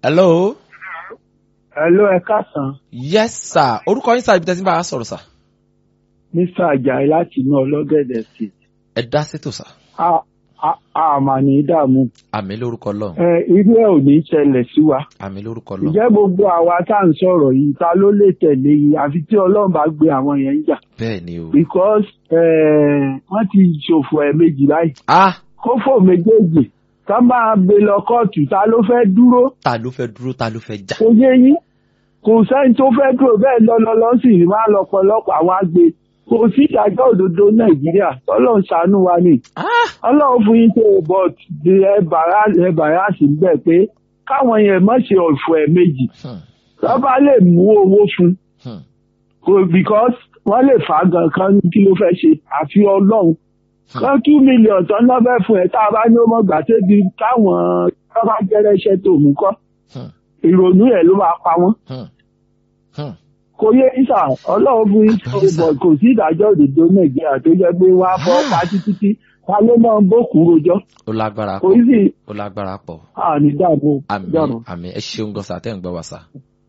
hello. Hello, ẹ káàsán. yes sir orúkọ yín sá ibi tẹ́sí bá a sọ̀rọ̀ sá. Mr. Ajayi láti inú ọlọ́gẹ̀dẹ̀ state. ẹ dá sétò sá. A a a mà ní dààmú. àmì lórúkọ lọ́hùn. Ẹ irú ẹ̀ ò ní ṣẹlẹ̀ sí wa. àmì lórúkọ lọ́hùn. Ǹjẹ́ gbogbo àwa tá à ń sọ̀rọ̀ yìí ta ló lè tẹ̀lé yìí àfi tí Ọlọ́run bá gbé àwọn yẹn ń jà. bẹ́ẹ̀ ni o. Because eh, wọ́n ti ṣòfò ẹ̀ méjì báyìí. ah Kófò méjèèjì ká máa gbé lọ kóòtù ta ló fẹ́ dúró ta ló fẹ́ dúró ta ló fẹ́ jà. kò yé yín kò sẹ́ni tó fẹ́ dúró bẹ́ẹ̀ lọ́lọ́lọ́ sì rí máa lọ́pọ̀lọpọ̀ àwọn àgbẹ̀ kò sí ìdájọ́ òdodo Nàìjíríà Ọlọ́run ṣàánú wa ni ah Ọlọ́run fún yín tó but ẹ bàrà ẹ bàrà sí bẹ́ẹ̀ pé káwọn yẹn má ṣe ọ̀fọ̀ ẹ̀ méjì hmm, lọ́ba lè mú owó fún hmm, kò because wọ́n lè fà á gan kan ní kí ló fẹ́ ṣe àfi Ọlọ́run kan two million tán náà fẹ́ fún ẹ tá a bá ní ó mọ̀ gbà tẹ́bi káwọn tọ́ba jẹ́rẹ́ṣẹ́ tó mú kọ́ hmm, ìrònú ẹ̀ ló máa pa wọ́n hmm, hmm. kò yé ìsà ọlọ́run fún ìṣòro kò sí ìdájọ́ òdodo nàìjíríà tó jẹ́ pé wọ́n á fọ́ pa títí ta ló máa ń bókù rojọ́ ó lágbára kò pọ̀ sí ó lágbára pọ̀ àní dààmú àmì dààmú. àmì ẹ ṣeun gan sá tẹ́ ń gbọ́ wa sá.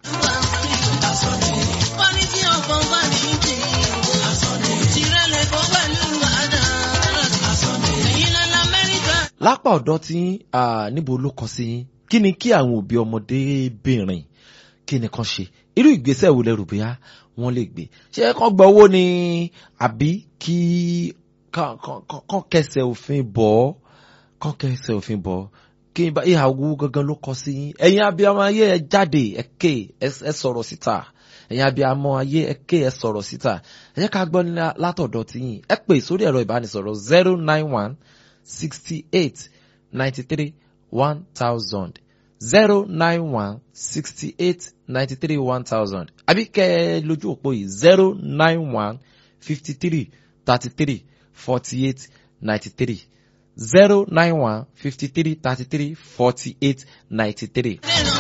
lápá ọ̀dọ́ tí ah, níbo ló kọ sí yín kí ni kí àwọn òbí ọmọdébìnrin kí ni kan ṣe irú ìgbésẹ̀ wo lẹ́rù bóyá wọ́n lè gbé ṣé kán gba owó ni àbí kí kán- kán- kán kán kẹsẹ̀ òfin bọ̀ ọ́ kán kẹsẹ̀ òfin bọ̀ ọ́ kí n bá ìhà owó gangan ló kọ sí yín ẹ̀yin abiyamọ ayé ẹ jáde ẹ ké ẹ- ẹ sọ̀rọ̀ síta ẹ̀yin abiyamọ ayé ẹ ké ẹ sọ̀rọ̀ síta ẹ jẹ́ ká gbọ́ ní látọ̀dọ̀ tiyín ẹ pè sórí ẹ̀rọ ìbánisọ̀rọ̀ zero nine one sixty eight ninety three one thousand zero nine one sixty eight ninety three one thousand àbí kẹ́ ẹ lójú òpó yìí zero nine one fifty three thirty three forty eight ninety three zero nine one fifty three thirty three forty eight ninety three.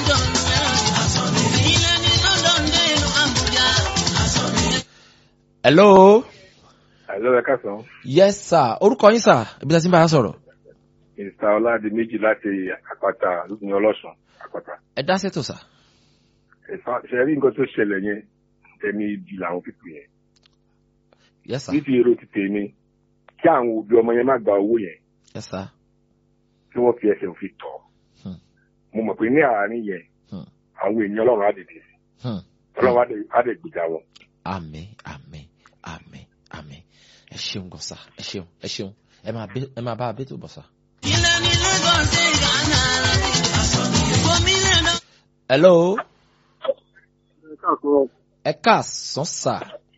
hello Àlọ́ ẹ káàsán, yes sir orúkọ yín sir ibi tí a ti ń bá a sọ̀rọ̀ Mr. Ọládi méjì láti àpáta lókùnrin ọlọ́sùn àpáta. ẹ dá sètò sir. Ẹ̀fà ṣe rí nǹkan tó ṣẹlẹ̀ yẹn, ẹni ibi làwọn pípì yẹn. yes sir Ní ti èrò ti tèmi, kí àwọn òbí ọmọ yẹn má gba owó yẹn, yes sir. kí wọ́n fi ẹsẹ̀ òfin tọ̀. Hmm. Mo mọ̀ pé ní àárín yẹn, Hmm. àwọn èèyàn ọlọ́run á dìde sí. Hmm. Ọlọ́run á dẹ̀- á dẹ̀ gbèjà wọn. àmín àmín àmín àmín ẹ ṣeun gan sir ẹ ṣeun ẹ ṣeun ẹ máa bẹ ẹ máa bá a bẹ tó bọ sir. hello ẹ káàsán sir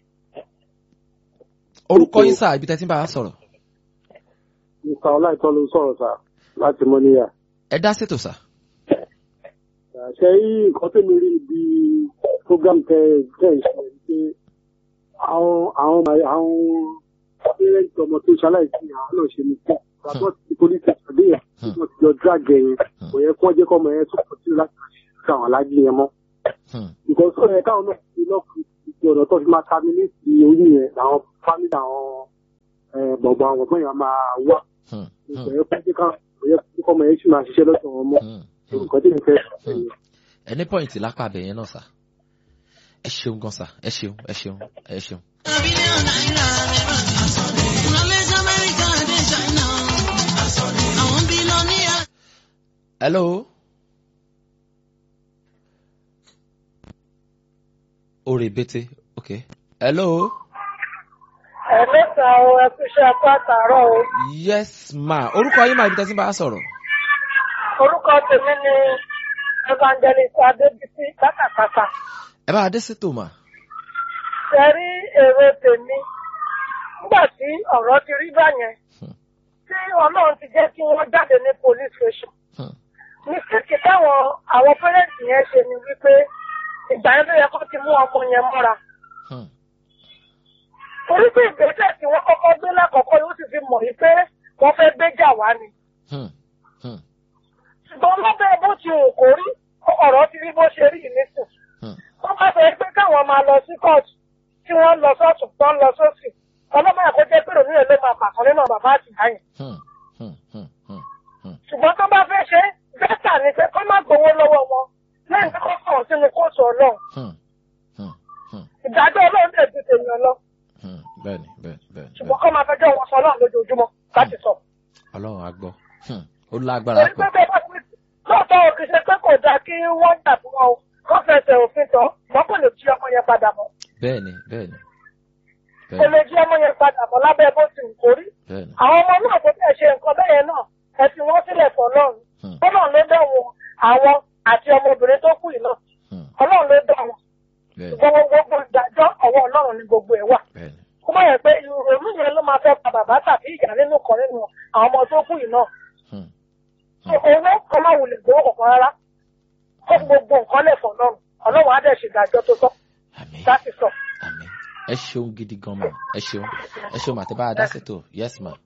orúkọ yín sir ibi tẹ́ ti ń bá a sọ̀rọ̀ Mr. Ọláìtọ́ ló sọ̀rọ̀ sà láti Mọ́níyà. ẹ dá sètò sir. Ṣé yí nǹkan tó mi rí ibi program tẹ tẹ ṣe ni pé àwọn àwọn ọmọ- àwọn parents ọmọ tó ṣaláìsí àwọn náà ṣe ní fún àbọ̀ tí police station dé yẹn Hmm. wọ́n ti jọ drag ẹ̀ yẹn kò yẹ kí wọ́n jẹ́ kọ́ ọmọ yẹn tó pọ̀ sí láti ṣe àwọn alájí yẹn mọ́. Hmm. Because ó yẹ káwọn náà ti lọ́kùnrin ti ọ̀nà tó fi máa terminate orí yẹn làwọn family àwọn eh, bọ̀bọ̀ àwọn ọ̀gbọ́n yẹn máa wá. Hmm. Kò Hmm. yẹ kó jẹ́ ká kò yẹ kó ọmọ yẹn sì máa ṣiṣẹ́ lọ́sọ̀ wọn mọ́. Hmm. Hmm. nǹkan tí mo fẹ́ sọ Hmm. nìyẹn. ẹ ní pọ́ìntì lápá abẹ yẹn náà sir ẹ ṣeun gan sir ẹ ṣeun ẹ ṣeun ẹ ṣeun. hello. orí bété ok hello. ẹ̀mẹ́ta o ẹkú iṣẹ́ apá àtàárọ̀ o yes ma orúkọ yín máa ibi tẹ́ sí bá a sọ̀rọ̀. orúkọ tèmi ni evangelist adébísí pátápátá ẹ bá a dé sétò mà. ṣẹ́rí èrò tèmi nígbà tí ọ̀rọ̀ ti rí báyẹn Hmm. tí ọlọ́run ti jẹ́ kí wọ́n jáde ní police station Hmm. mistake táwọn àwọn parents yẹn ṣe ni wípé ìgbà yẹn ló yẹ kó ti mú ọmọ yẹn mọ́ra Hmm. torí pé ìgbésẹ̀ tí wọ́n kọ́kọ́ gbé lákọ̀ọ́kọ́ yóò sì fi mọ̀ wípé wọ́n fẹ́ gbéjà wá ni Hmm. Hmm. ṣùgbọ́n lábẹ́ bó ti wù kó rí ọ̀rọ̀ ti rí bó ṣe rí nísìn Hmm. wọ́n bá sọ pé káwọn máa lọ sí kóòtù tí wọ́n lọ sọ́ọ̀tù tó ń lọ sósì ọlọ́mọ ẹ̀kọ́ jẹ́ pé òní ẹ̀ ló máa pàkọ́ nínú bàbá àtìyá yẹn Hmm. Hmm. Hmm. Hmm. Hmm. ṣùgbọ́n tó bá fẹ́ ṣe bẹ́tà ni pé kó má gbowó lọ́wọ́ wọn Hmm. Hmm. Hmm. ìdájọ́ ọlọ́run lè ju tèèyàn lọ Hmm. bẹ́ẹ̀ni bẹ́ẹ̀ni bẹ́ẹ̀ni ṣùgbọ́n kọ́ máa fẹjọ́ wọn sọ ọlọ́run lójoojúmọ́ láti sọ. ọlọ́run á gbọ́ Hmm. ó lágbára torí pé pọ̀ bẹ́ẹ̀ bá ti lóòótọ́ ò kì í ṣe pé kò dáa kí wọ́n dà fún wọn o kọ́ fẹsẹ̀ òfin tán wọ́n kò lè jí ọmọ yẹn padà mọ́ bẹ́ẹ̀ni bẹ́ẹ̀ni kò bẹ́ẹ̀ni lè jí ọmọ yẹn padà mọ́ lábẹ́ bó ti wù kó rí. bẹ́ẹ̀ni àwọn ọmọ náà tó tẹ̀ ṣe nǹkan bẹ́ẹ̀ náà ẹ fi wọ́n sílẹ̀ fọ́ lọ́run Hmm. ọlọ́run ló dá wọn àwọn àti ọmọbìnrin tó kù yìí náà Hmm. ọlọ́run ló dá wọn bẹ́ẹ̀ni ṣùgbọ́n gbogbo ìdájọ́ ọwọ́ ọlọ́run ni gbogbo ẹ̀ wà. bẹ́ẹ̀ni kó má yẹ pé ìrònú yẹn ló máa fẹ́ pa bàbá tàbí ìyá nínú kan nínú àwọn ọmọ tó kù yìí náà. Hmm. owó kan máa wulẹ̀ gbowó kankan rárá kó gbogbo nǹkan lẹ̀ fọ̀ lọ́run ọlọ́run á dẹ̀ ṣèdájọ́ tó tọ́ àmín láti sọ. àmín ẹ ṣeun gidi gan ma ẹ ṣeun ẹ ṣeun àti bá a dá sètò yes ma.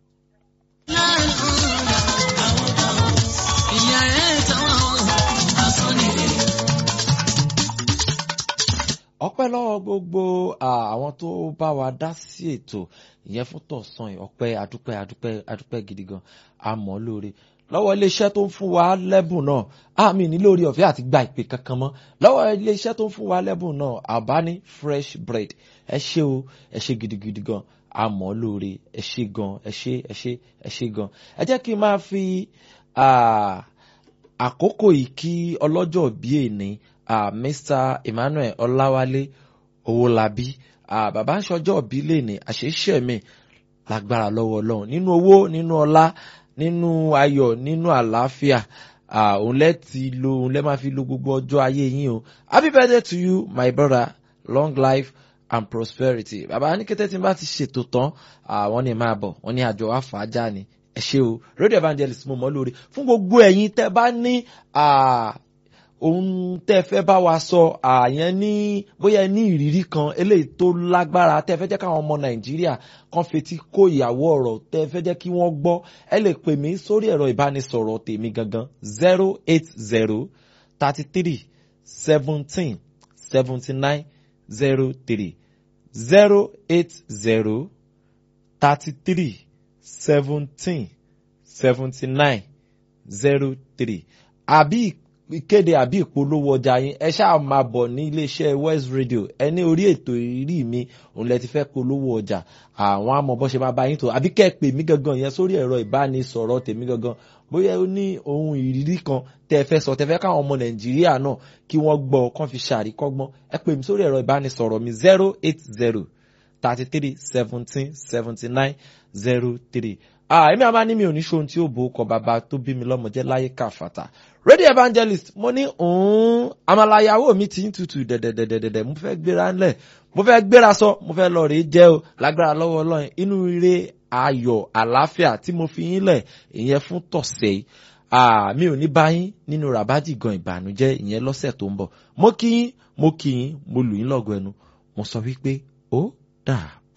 ọpẹ́ lọ́wọ́ gbogbo ah, àwọn tó bá wa dá sí ètò ìyẹn fún tọ̀sán yìí ọpẹ́ adúpẹ́ adúpẹ́ adúpẹ́ gidi gan àmọ́ lóore lọ́wọ́ iléeṣẹ́ tó ń fún wa lẹ́bùn náà àmì ní lórí ọ̀fẹ́ àti gba ìpè kankan mọ́ lọ́wọ́ iléeṣẹ́ tó ń fún wa lẹ́bùn náà Albani fresh bread ẹ ṣé o ẹ ṣé gidigidi gan àmọ́ lóore ẹ ṣé gan ẹ ṣé ẹ ṣé ẹ ṣé gan ẹ jẹ́ kí n máa fi ah, àkókò yìí kí ọlọ́jọ́ bí èní ah, Mr Emmanuel Ọláwálé Owólabí ah, bàbá ń ṣọjọ́ bí lèní àṣeṣe mi lágbára lọ́wọ́ Ọlọ́run nínú owó nínú ọlá nínú ayọ̀ nínú àlàáfíà ah, òun lẹ́ ti lo òun lẹ́ máa fi lo gbogbo ọjọ́ ayé yín o happy birthday to you my brother long life and prosperity bàbá ní kété tí n bá ti ṣètò tán àwọn ní máa bọ̀ wọ́n ní àjọ àfàájà ni ẹ ṣé o radio evangelist mo mọ̀ lórí fún gbogbo ẹ̀yin tẹ́ bá ní ah, ohun tẹ́ fẹ́ bá wa sọ àyẹn ní bóyá ẹ ní ìrírí kan eléyìí tó lágbára tẹ́ fẹ́ jẹ́ káwọn ọmọ nàìjíríà kan fetí kó ìyàwó ọ̀rọ̀ tẹ́ fẹ́ jẹ́ kí wọ́n gbọ́ ẹ lè pè mí sórí ẹ̀rọ ìbánisọ̀rọ̀ tèmi gangan zero eight zero thirty three seventeen seventy nine zero three zero eight zero thirty three seventeen seventy nine zero three àbí ìkéde àbí ìpolówó ọjà yín ẹ ṣáà máa bọ̀ ní iléeṣẹ́ West Radio ẹ ní orí ètò ìrírí mi òun lẹ ti fẹ́ polówó ọjà àwọn àmọ́ bọ́ ṣe máa bá yín tó àbí kẹ́ ẹ pè mí gangan yẹn sórí ẹ̀rọ ìbánisọ̀rọ̀ tèmi gangan bóyá ó ní ohun ìrírí kan tẹ́ ẹ fẹ́ sọ tẹ́ fẹ́ káwọn ọmọ Nàìjíríà náà kí wọ́n gbọ́ kán fi ṣàríkọ́gbọ́n ẹ pè mí sórí ẹ̀rọ ìbánisọ̀rọ̀ mi zero eight zero thirty three seventeen seventy nine zero three ah èmi àmà ní mi ò ní ṣohun tí ó bo ọkọ bàbá tó bí mi lọ́mọ jẹ́ láyé káfàtà radio evangelist mo ní òun àmàlàyàwó mi ti ń tutù dẹ̀dẹ̀dẹ̀dẹ̀dẹ̀ mo fẹ́ gbéra ńlẹ̀ mo fẹ́ gbéra sọ mo fẹ́ lọ rèé jẹ́ o lágbára lọ́wọ́ ọlọ́run inú ire ayọ̀ àlàáfíà tí mo fi yín lẹ̀ ìyẹn fún tọ̀sẹ̀ yìí ah mi ò ní bá yín nínú ràbájì gan ìbànújẹ́ ìyẹn lọ́sẹ̀ tó ń bọ̀ mo kí yín mo kí yín mo lù yín lọ́gọ ẹnu mo sọ wípé ó dà